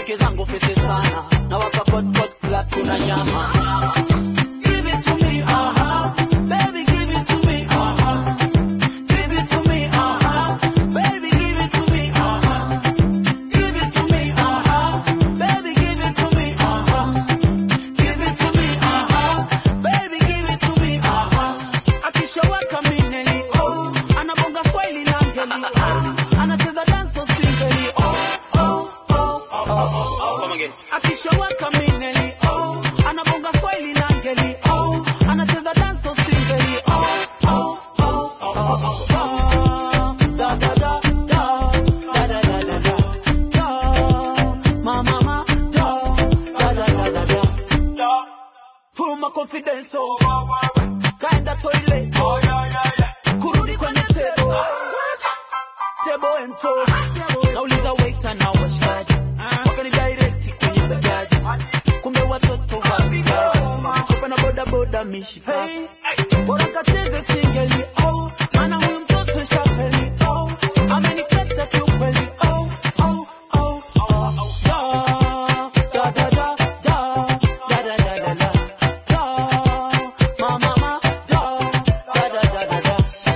rafiki zangu fisi sana na wakakot club kuna nyama Give it to me, uh-huh. Baby, give it to me, uh-huh. Give it to me, uh-huh. Baby, give it to me, uh-huh. Give it to me, uh-huh. Baby, give it to me, uh-huh. Give it to me, uh-huh. Baby, give it to me, uh-huh. Akishaweka mineli, oh. Anabonga swahili na ngeli, oh. Anacheza dance singeli, oh, oh, oh, oh, oh. Come again. Akishaweka mineli, oh. Anabonga swahili na ngeli, oh. Anacheza dance singeli, oh, oh, oh, oh, oh, oh. Da, da, da, da. Da, da, da, da, da. Da. Ma, ma, ma. Da. Da, da, da, da, da. Da. Full my confidence, oh. Kaenda toilet, oh. Kurudi kwenye table. Table and toast. Nauliza waiter na washikaji. Wakani direct kwenye bajaji. Kumbe watoto wa bigaji. Sopa na boda boda mishikaji. Bora kacheze singeli, oh. Maana huyu mtoto shapeli, oh. Amenikata kiukweli, oh, oh, oh, oh. Da, da, da, da, da, da, da, da, da, da. Da, ma, ma, ma, da, da, da, da, da, da.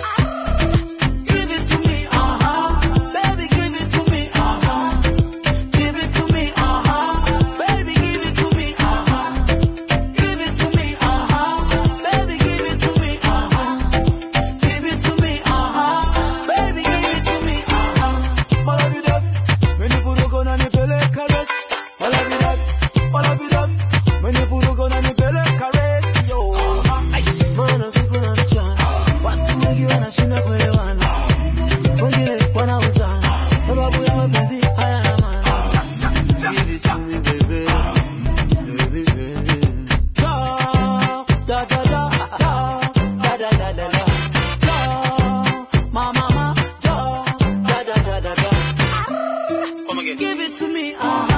Give it to me, uh-huh. Baby, give it to me, uh-huh. Give it to me, uh-huh. Baby, give it to me, uh-huh. Give it to me, uh-huh. Baby, give it to me, uh-huh. Give it to me, uh-huh. Baby, give it to me, uh-huh. Malavidavi, menivuruga unanipeleka resi. Malavidavi, malavidavi, menivuruga unanipeleka resi, yo. Maana siku na mchana, watu wengi wanashindwa kuelewana. Wengine wanauzana, sababu ya mapenzi hayana maana. Give it to me, baby. Baby, baby. Da, da, da, da, da, da, da, da, da, da. Da, ma, ma, ma, da, da, da, da, da, da. Come again. Give it to me, uh-huh.